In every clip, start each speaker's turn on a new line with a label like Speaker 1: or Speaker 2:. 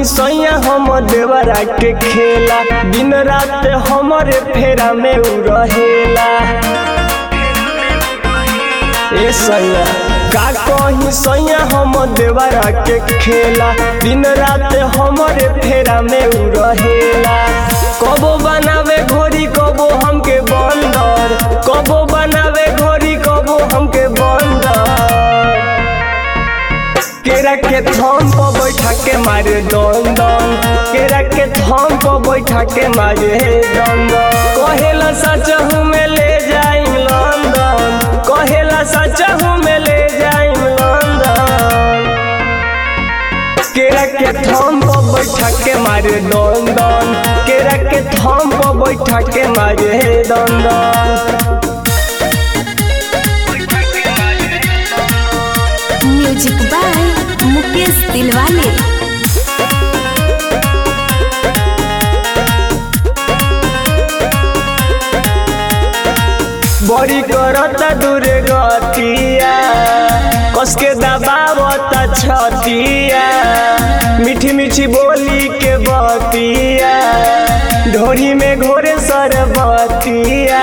Speaker 1: सैया हम देवरा के खेला दिन रात हमरे फेरा में उ रहेला ए सैया का कहीं सैया हम देवरा के खेला दिन रात हमरे फेरा में उ रहेला कबो बनावे घोरी कबो हमके बंदर कबो बनावे घोरी कबो हमके बंदर केरा के थम पर बैठा के मारे दन दन केरा के थम पर बैठा के मारे दन दन कहेला सच हूँ मैं ले जाइम लंदन कहेला सच हूँ मैं ले जाइम लंदन केरा के थम पर बैठा के मारे दन दन केरा के थम पर बैठा के मारे दन दन
Speaker 2: म्यूजिक बाय मुकेश दिलवाले
Speaker 1: बड़ी करता दूर गतिया कसके दबावता छतिया मीठी मीठी बोली के बतिया ढोरी में घोरे सरबतिया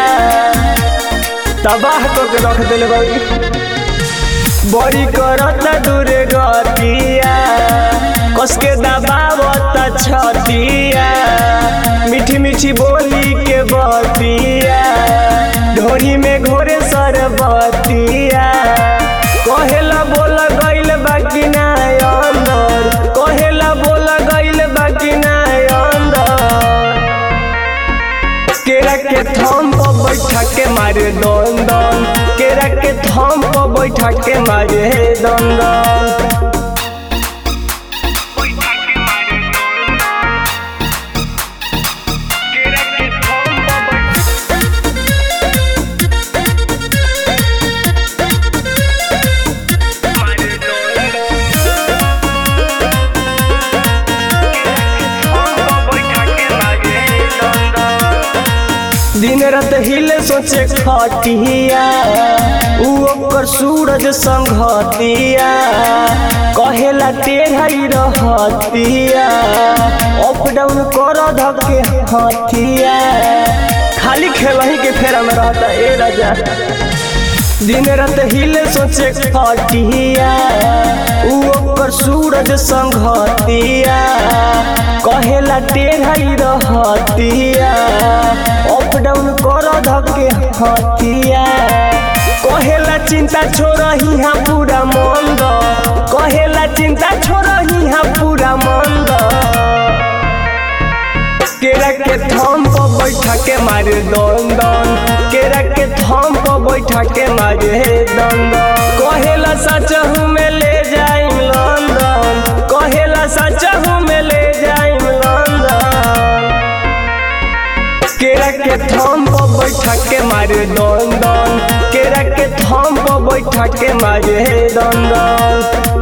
Speaker 1: तबाह को के रख दिल बड़ी बड़ी करता दूर गतिया कसके दबावता छतिया मीठी मीठी बोली के बतिया ढोरी में घोरे सरबतिया कहेला बोल गइल बाकी ना अंदर कहेला बोल गइल बाकी ना अंदर केरा के थम पर बैठा के मारे दन दन केरा के थम पर बैठा के मारे दन दन दिन रात हिले सोचे खटिया उ ओकर सूरज संघतिया कहेला टेढ़ाई रहतिया अप डाउन कर धके हथिया खाली खेलही के फेरा में रहता ए राजा दिन रात हिले सोचे खटिया उ ओकर सूरज संघतिया कहेला टेढ़ाई रहतिया अप डाउन कर धके हथिया कहेला चिंता छोड़ही हाँ पूरा मंद कहेला चिंता छोड़ही हाँ पूरा मंद केरा के थम पर बैठा के मारे दन दन केरा के थम पर बैठा के मारे दन दन कहेला सच हूँ मैं ले जाइम लंदन कहेला सच हूँ मैं ले जाइम लंदन केरा के थम पर बैठा के मारे दन दन केरा के थम पर बैठा के मारे दन दन